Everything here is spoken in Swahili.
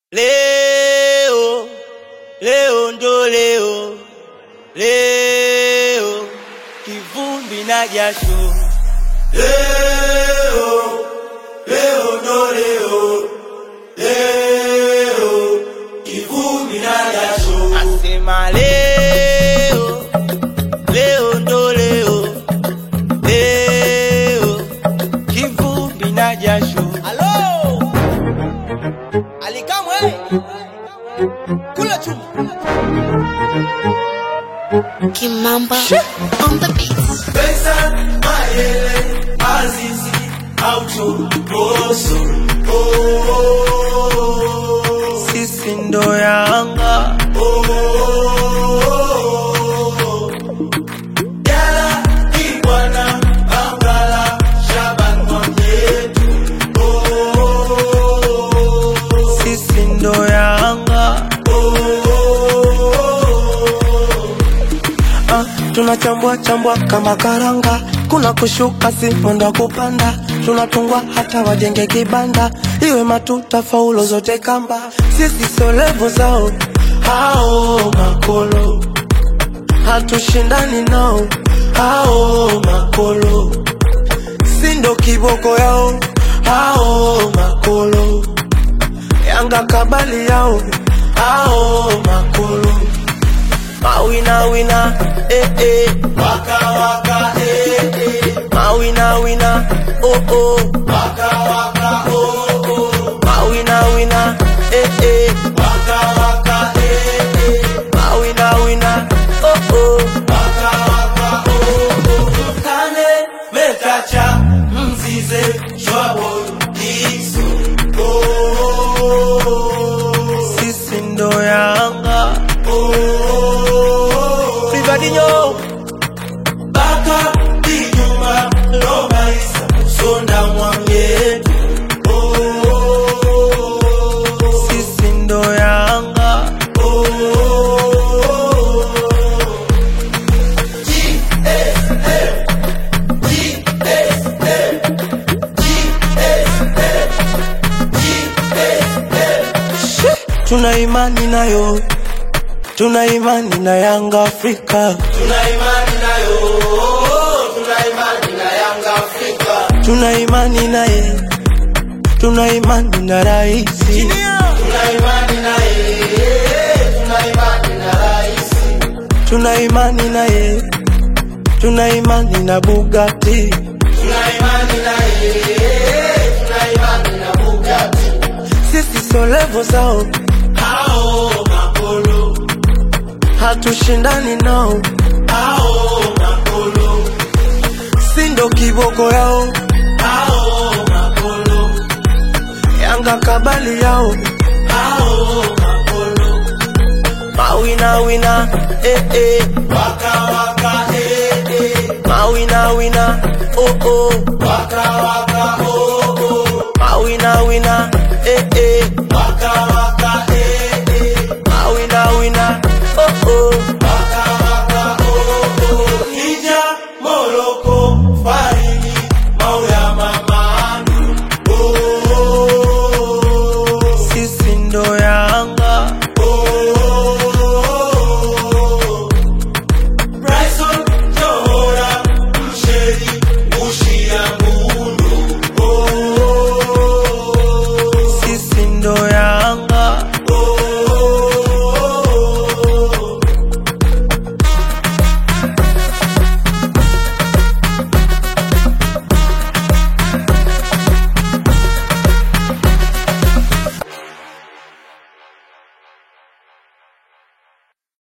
Leo, leo ndo leo, leo kivumbi na jasho. Leo, leo ndo leo, leo kivumbi na jasho. Asema leo, leo ndo leo, leo kivumbi na jasho. Halo! Alikamwe! Kula chuma. Kimamba on the beat. Pesa, mayele, azizi, auto, boso. Oh, sisi ndo Yanga. Oh, Yala, Ibwana, Angala, Shaban Mwamyetu. Oh, sisi ndo Yanga. Ah, tunachambua chambua kama karanga, kuna kushuka si mwendo kupanda, tunatungwa hata wajenge kibanda, iwe matuta faulo zote kamba, sisi sio levo zao hao makolo, hatushindani nao hao makolo, si ndo kiboko yao hao makolo, Yanga kabali yao hao makolo Mawina wina, eh eh. Waka waka, eh eh. Mawina wina, oh oh. Waka waka, oh oh. Mawina wina, eh eh. Waka waka, eh eh. Mawina wina, oh oh. Waka waka, oh oh. Kane mekacha mzize shwabo diso. Oh, sisi ndo Yanga. Oh, Rivadinho, Baka Dijuma Roma Isa Sonda Mwamyetu. Oh, sisi ndo Yanga. Oh, tuna imani nayo, tuna imani na Yanga Afrika, tuna imani nayo, tuna imani na Yanga Afrika. tuna imani naye, tuna imani na raisi, Tuna imani naye, tuna imani na rais. tuna imani naye, tuna imani na Bugatti, Tuna imani naye, tuna imani na Bugatti. sisi sio levo zao, Hao makolo, hatushindani nao, hao makolo, si ndo kiboko yao, hao makolo, Yanga kabali yao, hao makolo. mawina wina, eh eh. Waka waka, eh eh. Mawina wina, oh oh. Waka waka, oh oh. Mawina wina, eh eh.